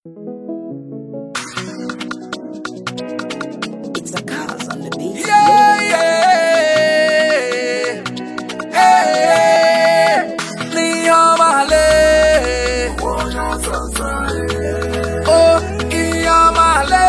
It's a cause on the beat. Yeah, yeah. Hey, hey. Niyamale. Oh, Iyamale.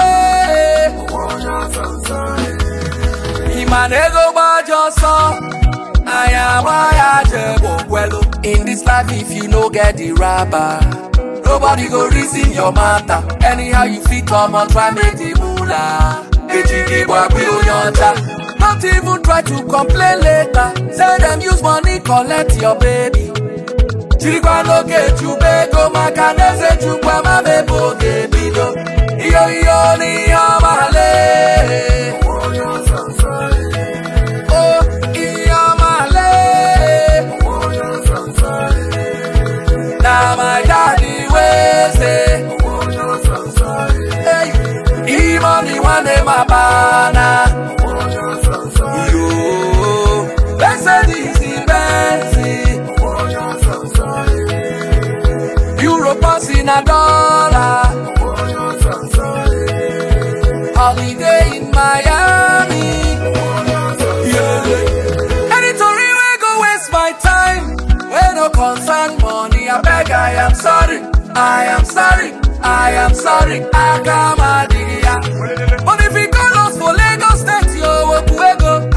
Imanego Bajoso. Ayamaya Jebo In this life, if you no get the rapper, nobody go reason your matter. Anyhow you fit come on, try make the moolah. Ejigi Wabi Oyonja. Don't even try to complain later. Say them use money, collect your baby. Chirikwa loke chubego makaneze chukwa mabebo gebido. Iyo iyo ni yamale. Oh, iyamale. Na my daddy way say. Hey, imani wane mabana. Yo, Mercedes Benz. Europe in a dollar. Holiday in Miami. Yeah. Any Tory we go waste my time. We no concern money. I beg, I am sorry. I am sorry. I am sorry. Akamadia. But if you call us for Lagos State, yo, Okuego.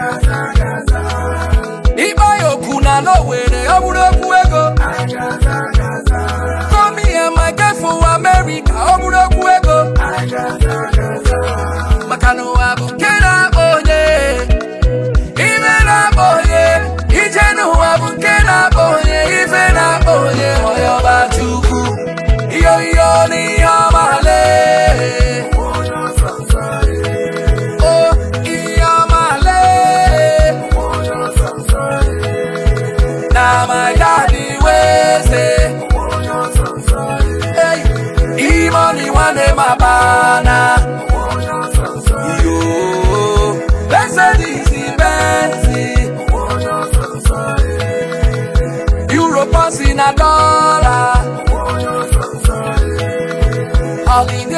Iba yo kuna no were, Oburoku ego. Call me and my girl for America, Oburoku ego. Makano abu kera oye. Ife na oye. Ijenu abu kera oye. Ife na oye. Oyo bachuku. Iyo iyo ni yamale. Oh, iyamale. Na my daddy way say. Hey, imani wane mabana. Yo, Mercedes Benz. Europe in a dollar. Holiday